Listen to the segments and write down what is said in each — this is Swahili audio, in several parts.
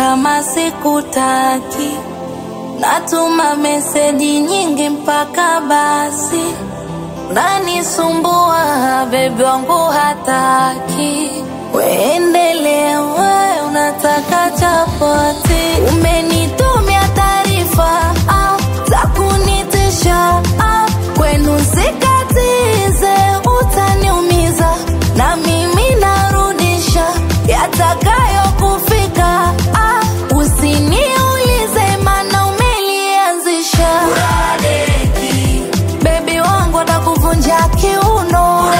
kama sikutaki, natuma meseji nyingi mpaka basi nanisumbua, bebi wangu hataki. Weendelee we, unataka chapati, umenitumia taarifa ah, za kunitisha ah, kwenu sikatize, utaniumiza na mimi narudisha yatakayokufika. Ah, usiniulize mana umelianzisha. Bebi wangu atakuvunja kiuno,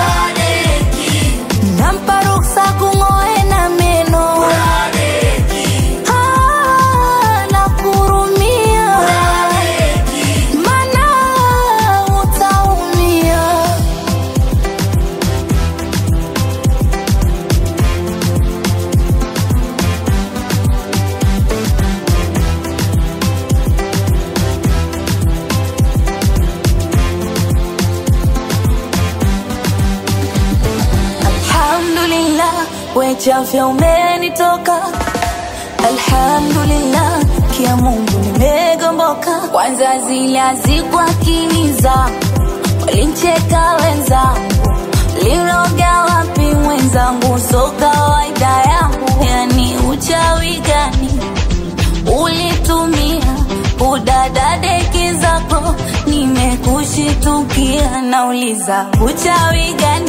nampa ruksa kung'oe na meno. Ah, nakurumia, mana utaumia. Alhamdulillah, wechafya umenitoka. Alhamdulillah, kia Mungu nimegomboka. Kwanza zile hazikuwa akili zangu, walincheka wenzangu, liroga wapi mwenzangu, so kawaida yangu. Yani uchawi gani ulitumia udadadeki zako, nimekushitukia, nauliza uchawi gani